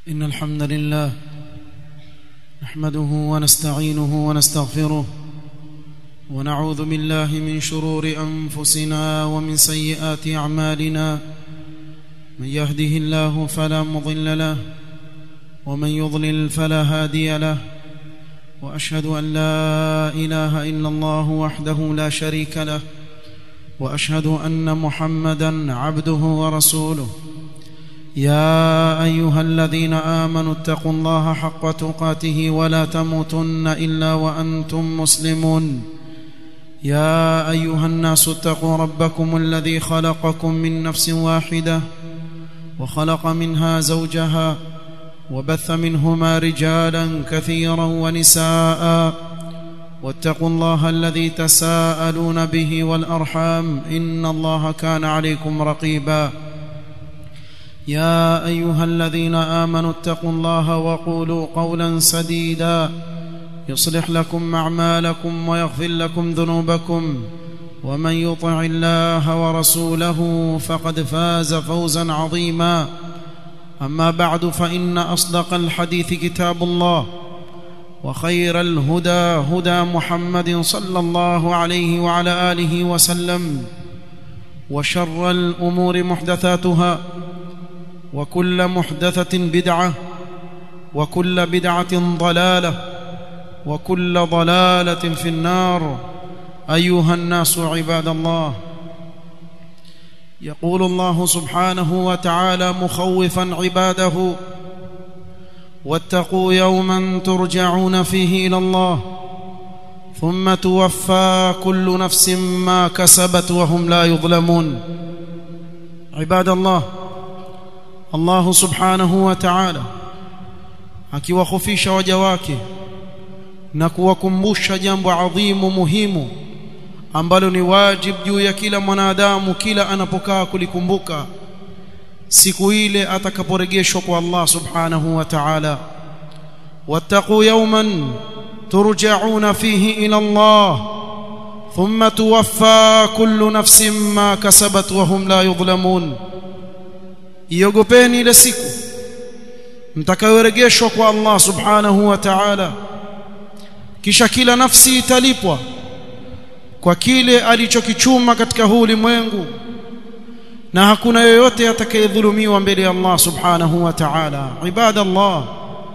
إن الحمد لله نحمده ونستعينه ونستغفره ونعوذ بالله من شرور أنفسنا ومن سيئات أعمالنا من يهده الله فلا مضل له ومن يضلل فلا هادي له وأشهد أن لا إله إلا الله وحده لا شريك له وأشهد أن محمدا عبده ورسوله يا ايها الذين امنوا اتقوا الله حق تقاته ولا تموتن الا وانتم مسلمون يا ايها الناس اتقوا ربكم الذي خلقكم من نفس واحده وخلق منها زوجها وبث منهما رجالا كثيرا ونساء واتقوا الله الذي تساءلون به والارحام ان الله كان عليكم رقيبا يا ايها الذين امنوا اتقوا الله وقولوا قولا سديدا يصلح لكم اعمالكم ويغفر لكم ذنوبكم ومن يطع الله ورسوله فقد فاز فوزا عظيما اما بعد فان اصدق الحديث كتاب الله وخير الهدى هدى محمد صلى الله عليه وعلى اله وسلم وشر الامور محدثاتها وكل محدثة بدعة وكل بدعة ضلالة وكل ضلالة في النار أيها الناس عباد الله يقول الله سبحانه وتعالى مخوفا عباده واتقوا يوما ترجعون فيه إلى الله ثم توفى كل نفس ما كسبت وهم لا يظلمون عباد الله Allah subhanahu wa ta'ala akiwahofisha waja wake na kuwakumbusha jambo adhimu muhimu ambalo ni wajib juu ya kila mwanadamu kila anapokaa kulikumbuka siku ile atakaporegeshwa kwa Allah subhanahu wa ta'ala wattaqu yawman turja'una fihi ila Allah thumma tuwaffa kullu nafsin ma kasabat wa hum la yudhlamun iogopeni ile siku mtakayoregeshwa kwa Allah subhanahu wa ta'ala kisha kila nafsi italipwa kwa kile alichokichuma katika huu ulimwengu na hakuna yoyote atakayedhulumiwa mbele ya Allah subhanahu wa ta'ala ibadallah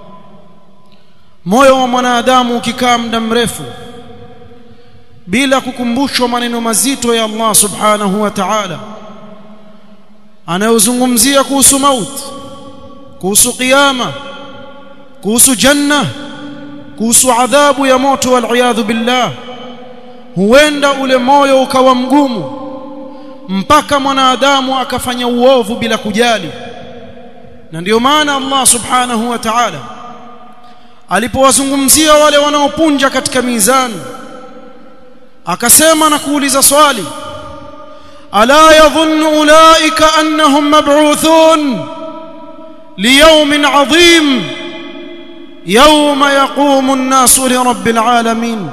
moyo wa mwanadamu ukikaa muda mrefu bila kukumbushwa maneno mazito ya Allah subhanahu wa ta'ala anayozungumzia kuhusu mauti kuhusu kiyama kuhusu janna kuhusu adhabu ya moto wal billah huenda ule moyo ukawa mgumu mpaka mwanadamu akafanya uovu bila kujali na ndiyo maana Allah subhanahu wa ta'ala alipowazungumzia wale wanaopunja katika mizani akasema na kuuliza swali الا يظن اولئك انهم مبعوثون ليوم عظيم يوم يقوم الناس لرب العالمين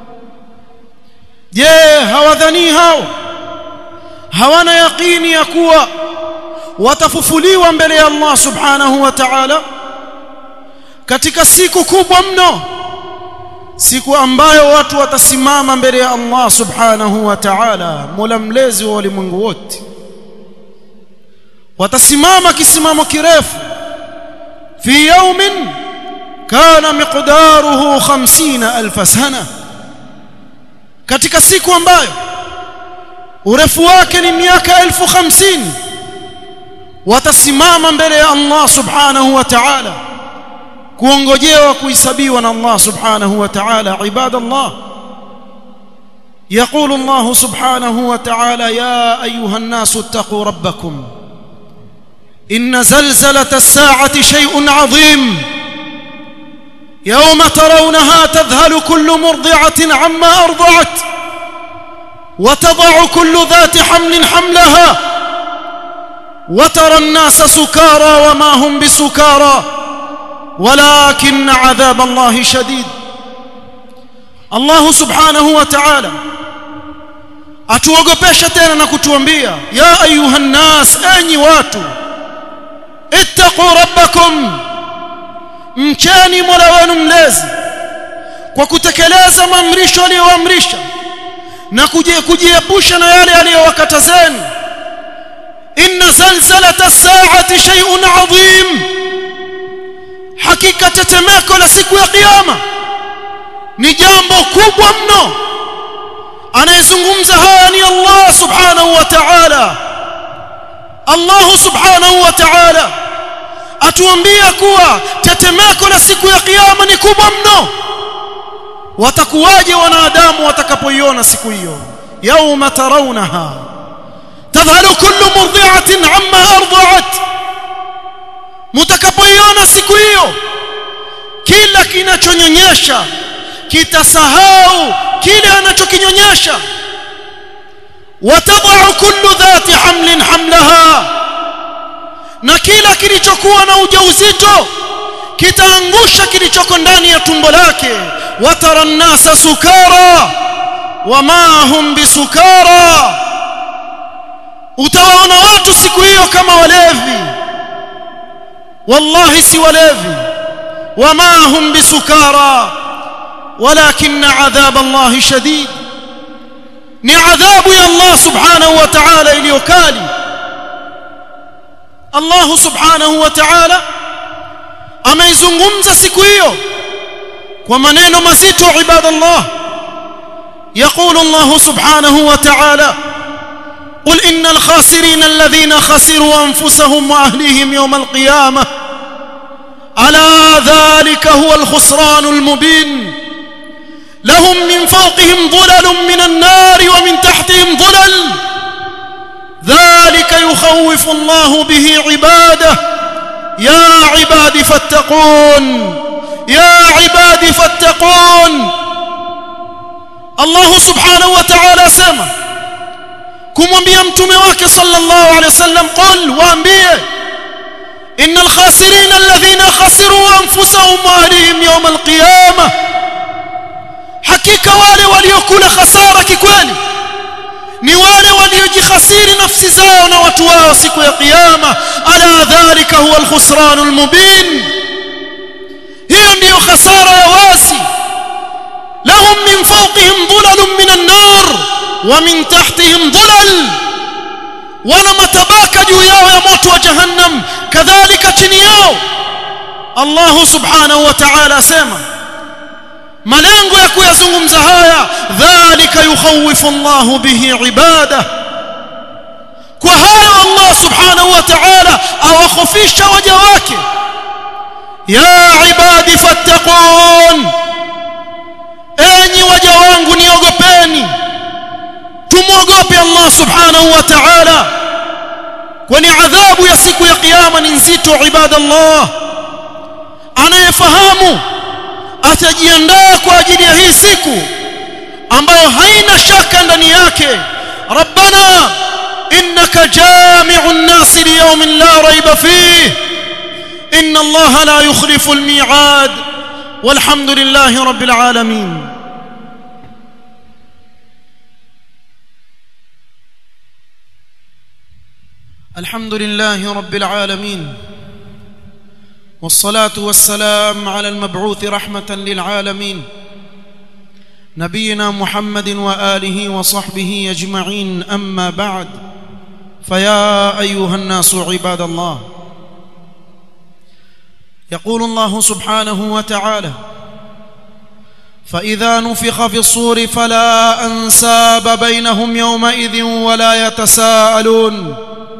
je hawadhani hao hawana yaqini ya kuwa watafufuliwa mbele ya Allah subhanahu wa ta'ala katika siku kubwa mno siku ambayo watu watasimama mbele ya Allah subhanahu wa ta'ala mola mlezi wa ulimwengu wote watasimama kisimamo kirefu fi yawmin kana miqdaruhu 50000 sana katika siku ambayo urefu wake ni miaka 1050 watasimama mbele ya Allah subhanahu wa ta'ala kuongojewa kuhesabiwa na Allah subhanahu wa ta'ala ibadallah يقول الله سبحانه وتعالى يا ايها الناس اتقوا ربكم ان زلزله الساعه شيء عظيم يوم ترونها تذهل كل مرضعه عما ارضعت وتضع كل ذات حمل حملها وترى الناس سكارى وما هم بسكارى ولكن عذاب الله شديد الله سبحانه وتعالى atuogopesha tena na kutuambia ya ayuha nnas enyi watu ittaqu rabbakum mcheni Mola wenu mlezi kwa kutekeleza maamrisho aliyoamrisha na kujiepusha na yale aliyowakatazeni inna zalzalata as-sa'ati shay'un 'azim hakika tetemeko la siku ya kiyama ni jambo kubwa mno anayezungumza haya ni Allah subhanahu wa ta'ala Allah subhanahu wa ta'ala atuambia kuwa tetemeko la siku ya kiyama ni kubwa mno watakuwaje wanadamu watakapoiona siku hiyo yauma tarawnaha tadhhalu kullu murdi'atin amma arda'at mtakapoiona siku hiyo kila kinachonyonyesha kitasahau kile anachokinyonyesha watadau kullu dhati hamlin hamlaha na kila kilichokuwa na ujauzito kitaangusha kilichoko ndani ya tumbo lake watara nnasa sukara wama hum bisukara utawaona watu siku hiyo kama walevi wallahi si walevi wama hum bisukara ولكن عذاب الله شديد ni adhabu ya Allah subhanahu wa ta'ala iliyokali Allah subhanahu wa ta'ala ameizungumza siku hiyo kwa maneno mazito ibadallah يقول الله سبحانه وتعالى قل إن الخاسرين الذين خسروا أنفسهم وأهليهم يوم القيامة ألا ذلك هو الخسران المبين لهم من فوقهم ظلل من النار ومن تحتهم ظلل ذلك يخوف الله به عباده يا عباد فاتقون يا عباد فاتقون الله سبحانه وتعالى سما kumwambia mtume wake sallallahu alaihi wasallam qul waambie innal khasirin alladhina khasiru anfusahum wa ahlihim yawm alqiyamah hakika wale waliokula hasara kikweli ni wale waliojikhasiri nafsi zao na watu wao siku ya kiyama ala dhalika huwa alkhusran almubin hiyo ndiyo hasara ya wazi lahum min fawqihim dhulalun min an-nar wa min tahtihim dhulal wana matabaka juu yao ya moto wa jahannam kadhalika chini yao Allah subhanahu wa ta'ala asema malengo ya kuyazungumza haya dhalika yukhawifu Allah bihi ibada kwa hayo Allah subhanahu wa ta'ala awakhofisha waja wake ya ibadi fattaqun enyi waja wangu niogopeni tumwogope Allah subhanahu wa ta'ala kwani adhabu ya siku ya kiyama ni nzito ibadallah anayefahamu atajiandaa kwa ajili ya hii siku ambayo haina shaka ndani yake rabbana innaka jami'u an-nas liyawmin la rayba fihi inna allaha la yukhlifu al-mi'ad walhamdulillahi rabbil alamin الحمد لله رب العالمين والصلاه والسلام على المبعوث رحمه للعالمين نبينا محمد واله وصحبه اجمعين اما بعد فيا ايها الناس عباد الله يقول الله سبحانه وتعالى فاذا نفخ في الصور فلا انساب بينهم يومئذ ولا يتساءلون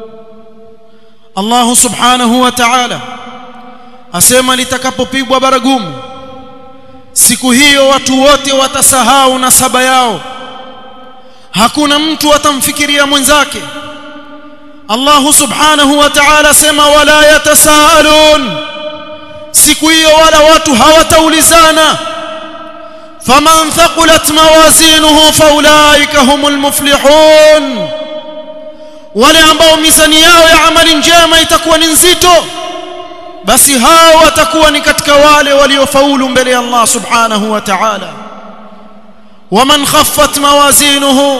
الله سبحانه وتعالى asema litakapopigwa baragumu siku hiyo watu wote watasahau nasaba yao hakuna mtu atamfikiria mwenzake Allah subhanahu wa ta'ala asema wala yatasaalun siku hiyo wala watu hawataulizana faman thaqulat mawazinuhu faulaika humul muflihun wale ambao mizani yao ya amali njema itakuwa ni nzito basi hao watakuwa ni katika wale waliofaulu mbele ya Allah subhanahu wa ta'ala waman khaffat mawazinuhu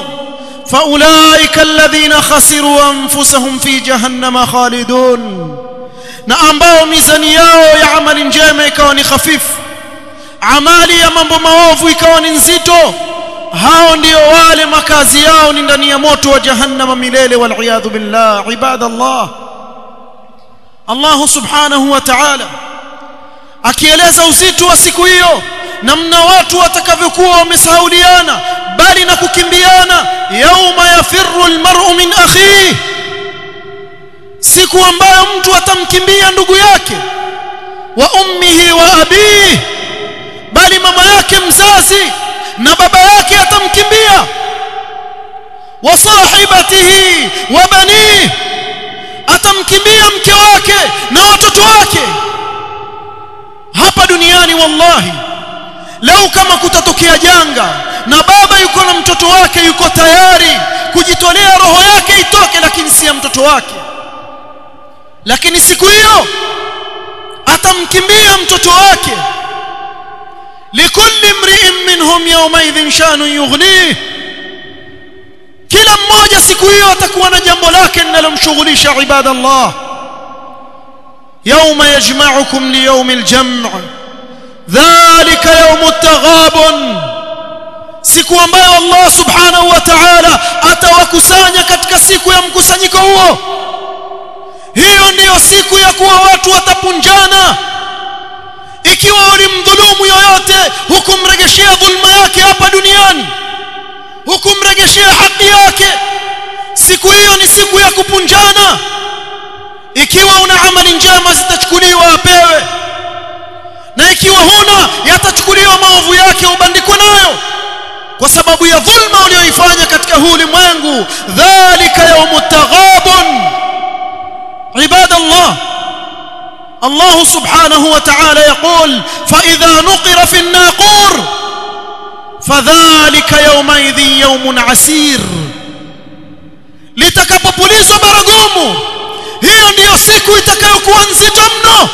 faulaika alladhina khasiru anfusahum fi jahannama khalidun na ambao mizani yao ya amali njema ikawa ni hafifu amali ya mambo maovu ikawa ni nzito hao ndio wale makazi yao ni ndani ya moto wa jahannama milele wal billah ibadallah Allah subhanahu wa ta'ala akieleza uzito wa siku hiyo namna watu watakavyokuwa wamesahauliana bali na kukimbiana yauma yafirru almar'u min akhihi siku ambayo mtu atamkimbia ndugu yake wa ummihi wa abihi bali mama yake mzazi na baba yake atamkimbia wa sahibatihi wa banihi atamkimbia mke wake na watoto wake hapa duniani wallahi leo kama kutatokea janga na baba yuko na mtoto wake yuko tayari kujitolea roho yake itoke lakini si ya mtoto wake lakini siku hiyo atamkimbia mtoto wake likulli mri'in minhum yawmaidhin shanu yughnih kila mmoja siku hiyo atakuwa na jambo lake linalomshughulisha ibadallah يوم يجمعكم ليوم الجمع ذلك يوم التغابن siku ambayo Allah subhanahu wa ta'ala atawakusanya katika siku ya mkusanyiko huo hiyo ndiyo siku ya kuwa watu watapunjana ikiwa ulimdhulumu yoyote hukumregeshea dhulma yake hapa duniani hukumregeshea haki yake siku hiyo ni siku ya kupunjana ikiwa una amali njema zitachukuliwa apewe na ikiwa huna yatachukuliwa maovu yake ubandikwe nayo kwa sababu ya dhulma uliyoifanya katika huu ulimwengu dhalika yawmut taghabun ibadallah الله سبحانه وتعالى يقول فإذا نقر في الناقور فذلك يومئذ يوم عسير litakapopulizwa baragumu hiyo ndiyo siku itakayokuwa nzito mno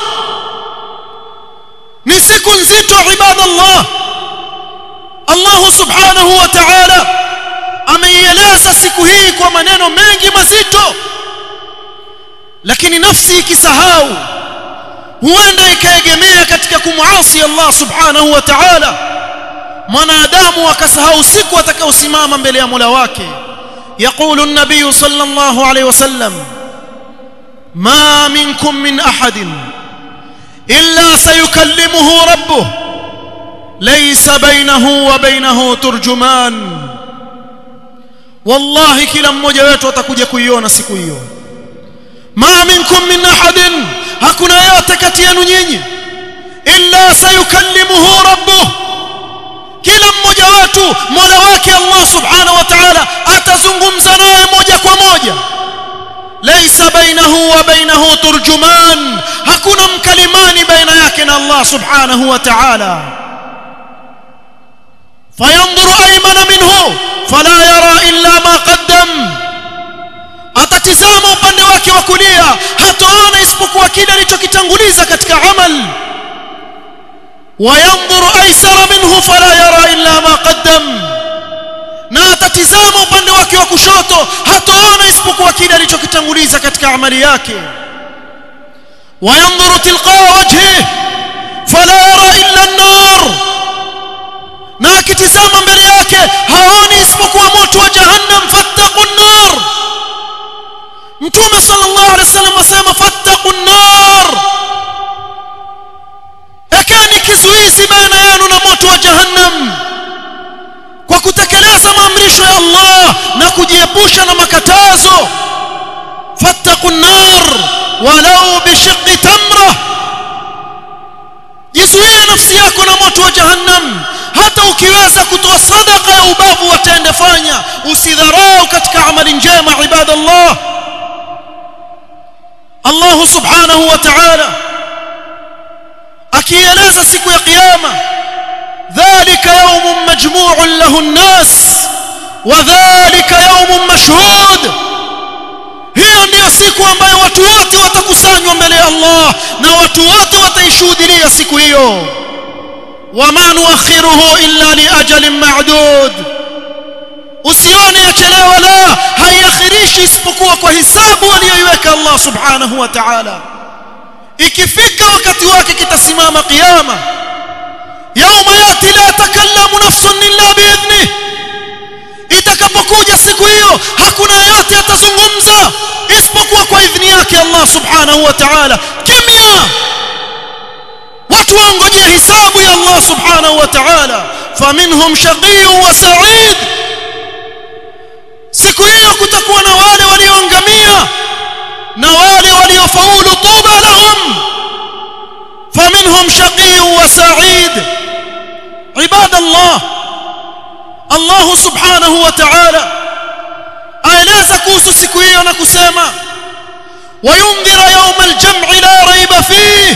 ni siku nzito ibadallah Allah subhanahu wa ta'ala ameieleza siku hii kwa maneno mengi mazito lakini nafsi ikisahau huenda ikaegemea katika kumuasi Allah subhanahu wa ta'ala mwanadamu akasahau siku atakayosimama mbele ya Mola wake يقول النبي صلى الله عليه وسلم ما منكم من احد الا سيكلمه ربه ليس بينه وبينه ترجمان والله kila mmoja wetu atakuja kuiona siku hiyo ma minkum min ahadin hakuna yote kati yenu nyinyi illa sayukallimuhu rabbuh kila mmoja wetu mola wake Allah subhanahu wa ta'ala atazungumza naye moja kwa moja laysa bainahu wa bainahu turjuman hakuna mkalimani baina yake na Allah subhanahu wa ta'ala fayanzuru aymana minhu fala yara illa ma qaddam atatizama upande wake wa kulia hataona isipokuwa kile alichokitanguliza katika amal وينظر ايسر منه فلا يرى الا ما قدم na atatizama upande wake wa kushoto hataona isipokuwa kile alichokitanguliza katika amali yake wayanzuru tilqaa wajhi fala yara illa an-nar na akitizama mbele yake haoni isipokuwa moto wa jahannam fattaqu an-nar mtume sallallahu alaihi wasallam asema fattaqu an-nar ekeni kizuizi baina yenu na moto wa jahannam kwa kutekeleza maamrisho ya Allah na kujiepusha na makatazo fattaqun nar walau bishiqqi tamra jizuie nafsi yako na moto wa jahannam hata ukiweza kutoa sadaka ya ubavu watende fanya usidharau katika amali njema ibadallah Allah subhanahu wa ta'ala akieleza siku ya kiyama dhalika yawmun majmu'un lahu an-nas wa dhalika yawmun mashhud hiyo ndiyo siku ambayo watu wote watakusanywa mbele ya Allah na watu wote wataishuhudia siku hiyo wama nuakhiruhu illa li ajalin ma'dud usione yachelewa la haiakhirishi isipokuwa kwa hisabu aliyoiweka Allah subhanahu wa ta'ala ikifika wakati wake kitasimama kiyama yauma yati la takallamu nafsun illa biidhnih itakapokuja siku hiyo hakuna yeyote atazungumza isipokuwa kwa idhini yake Allah subhanahu wa ta'ala kimya watu waongojea hisabu ya Allah subhanahu wa ta'ala faminhum shaqiyyun wa sa'id siku hiyo kutakuwa na wale walioangamia na wale waliofaulu tuba lahum faminhum shaqiyyun wa sa'id ibad Allah Allah subhanahu wa ta'ala aeleza kuhusu siku hiyo na kusema wayundhira yawma al-jam'i la rayba fihi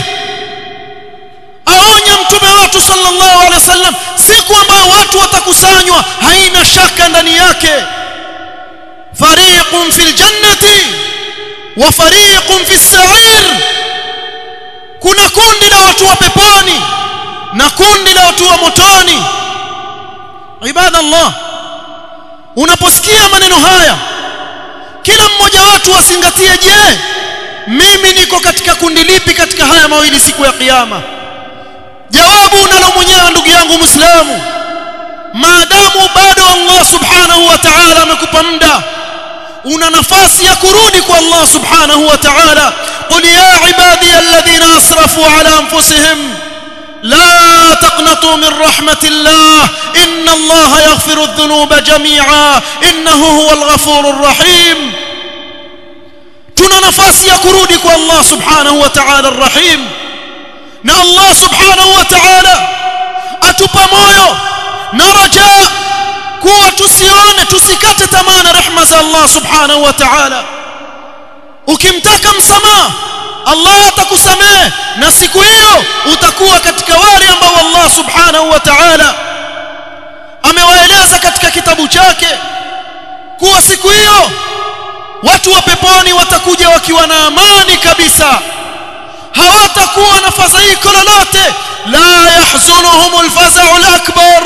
aonya mtume wetu sallallahu alaihi wasallam siku ambayo watu watakusanywa haina shaka ndani yake fariqun fil jannati wa fariqun fis sa'ir kuna kundi la watu wa peponi na kundi la watu wa motoni ibada Allah unaposikia maneno haya kila mmoja wetu azingatie je mimi niko katika kundi lipi katika haya mawili siku ya kiyama jawabu unalo mwenyewe ndugu yangu muislamu maadamu bado Allah subhanahu wa ta'ala amekupa muda una nafasi ya kurudi kwa Allah subhanahu wa ta'ala qul ya ibadi alladhina asrafu ala anfusihim لا تقنطوا من رحمة الله إن الله يغفر الذنوب جميعا إنه هو الغفور الرحيم tuna nafasi ya kurudi kwa Allah subhanahu wa ta'ala arrahim na Allah subhanahu wa ta'ala atupa moyo na raja kuwa tusione tusikate tamaa na rehema za Allah subhanahu wa ta'ala ukimtaka msamaha Allah atakusamehe na siku hiyo utakuwa katika wale ambao Allah subhanahu wa ta'ala amewaeleza katika kitabu chake kuwa siku hiyo watu wa peponi watakuja wakiwa na amani kabisa hawatakuwa na fadhaiko lolote la yahzunuhum alfaza'u alakbar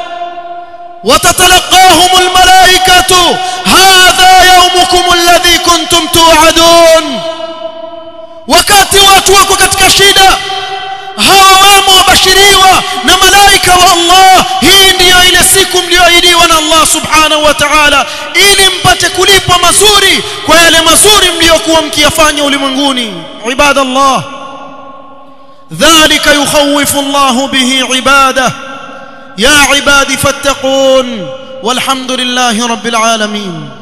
وتتلقاهم الملائكة هذا يومكم الذي كنتم توعدون wakati watu wako katika shida hawa wamo wabashiriwa na malaika wa Allah hii ndiyo ile siku mlioahidiwa na Allah subhanahu wa ta'ala ili mpate kulipwa mazuri kwa yale mazuri mliokuwa mkiyafanya ulimwenguni ibadallah dhalika yukhawifu Allah bihi ibadah ya ibadi fattaqun walhamdulillahi rabbil alamin